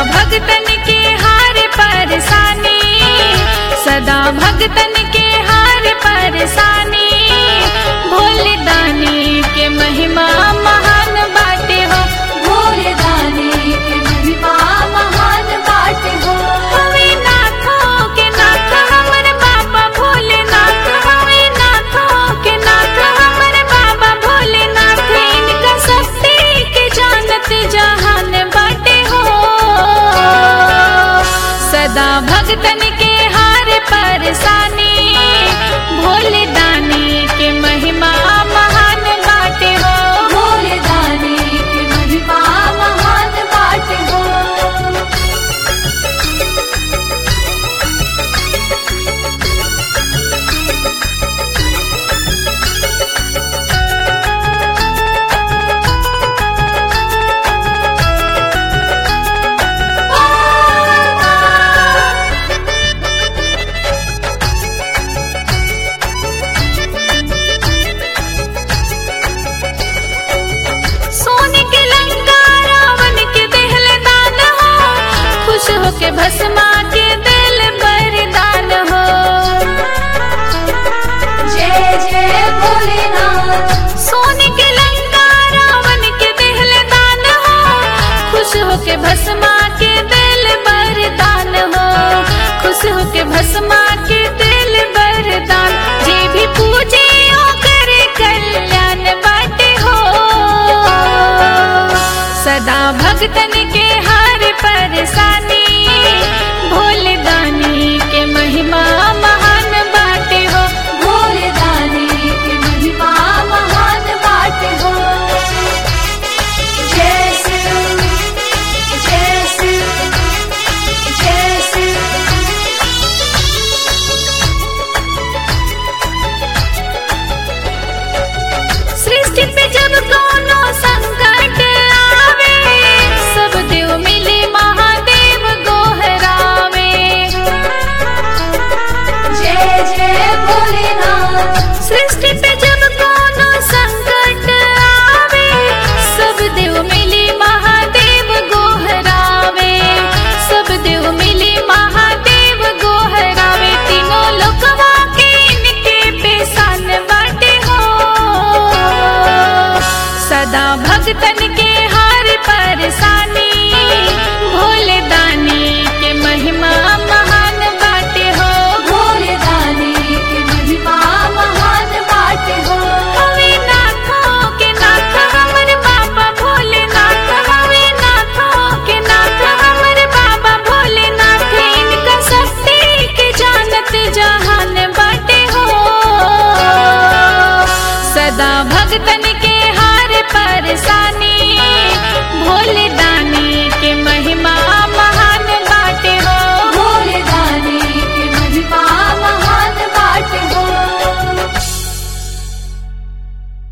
भगतन के हार परसानी सदा भगतन के हार परसानी भोले दानी के महिमा महान बाटे हो भोले दानी के महिमा महान बाट हो हवे नाथों के नाथ हमर बाबा भोलेनाथ हवे नाथों के नाथ हमर बाबा भोलेनाथ इनका शक्ति के जानत जहान बाटे हो सदा भगतन के हार परसानी भोले दानी के महिमा महान बाटे हो भोले दानी के महिमा महान बाट हो सोने के लंका रावण के देहल दान हो खुश होके भस्मा के दिल बरदान हो जय जय भोलेनाथ सोने के लंका रावण के देहल दान हो खुश होके भस्मा के दिल बरदान हो खुश होके भस्मा के दिल बरदान जे भी पूजे ओकर कल्याण बाटे हो सदा भगतन के हार परसानी भोले दानी के महिमा महान बाटे हो भोले दानी के महिमा महान बाट हो जय शिव जय शिव जय शिव सृष्टि पे जब कोनो संकट आवे सब देव मिले महादेव गोहरावे जय जय भोलेनाथ सृष्टि पे जब कोनो संकट आवे सब देव मिले महादेव गोहरावे सब देव मिले महादेव गोहरावे तीनों लोकवा के इनके पेशान बाटे हो सदा भगतन के हार परसा